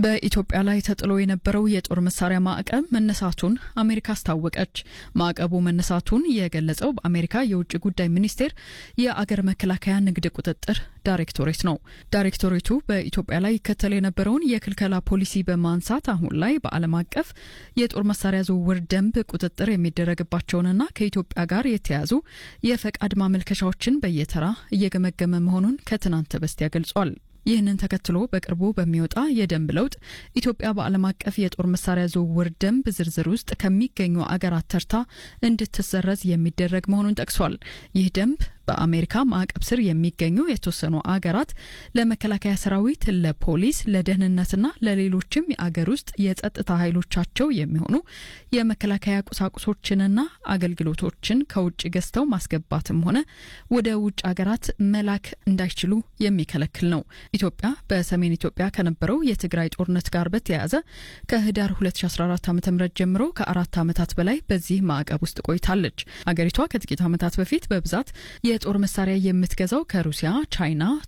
በኢትዮጵያ ላይ ተጥሎ የነበረው የጦር መሳሪያ ማዕቀብ መነሳቱን አሜሪካ አስታወቀች። ማዕቀቡ መነሳቱን የገለጸው በአሜሪካ የውጭ ጉዳይ ሚኒስቴር የአገር መከላከያ ንግድ ቁጥጥር ዳይሬክቶሬት ነው። ዳይሬክቶሬቱ በኢትዮጵያ ላይ ይከተል የነበረውን የክልከላ ፖሊሲ በማንሳት አሁን ላይ በዓለም አቀፍ የጦር መሳሪያ ዝውውር ደንብ ቁጥጥር የሚደረግባቸውንና ከኢትዮጵያ ጋር የተያዙ የፈቃድ ማመልከቻዎችን በየተራ እየገመገመ መሆኑን ከትናንት በስቲያ ገልጿል። ይህንን ተከትሎ በቅርቡ በሚወጣ የደንብ ለውጥ ኢትዮጵያ በዓለም አቀፍ የጦር መሳሪያ ዝውውር ደንብ ዝርዝር ውስጥ ከሚገኙ አገራት ተርታ እንድትሰረዝ የሚደረግ መሆኑን ጠቅሷል። ይህ ደንብ በአሜሪካ ማዕቀብ ስር የሚገኙ የተወሰኑ አገራት ለመከላከያ ሰራዊት፣ ለፖሊስ፣ ለደህንነትና ለሌሎችም የአገር ውስጥ የጸጥታ ኃይሎቻቸው የሚሆኑ የመከላከያ ቁሳቁሶችንና አገልግሎቶችን ከውጭ ገዝተው ማስገባትም ሆነ ወደ ውጭ አገራት መላክ እንዳይችሉ የሚከለክል ነው። ኢትዮጵያ በሰሜን ኢትዮጵያ ከነበረው የትግራይ ጦርነት ጋር በተያያዘ ከህዳር 2014 ዓ ም ጀምሮ ከአራት ዓመታት በላይ በዚህ ማዕቀብ ውስጥ ቆይታለች። አገሪቷ ከጥቂት ዓመታት በፊት በብዛት የጦር መሳሪያ የምትገዛው ከሩሲያ፣ ቻይና፣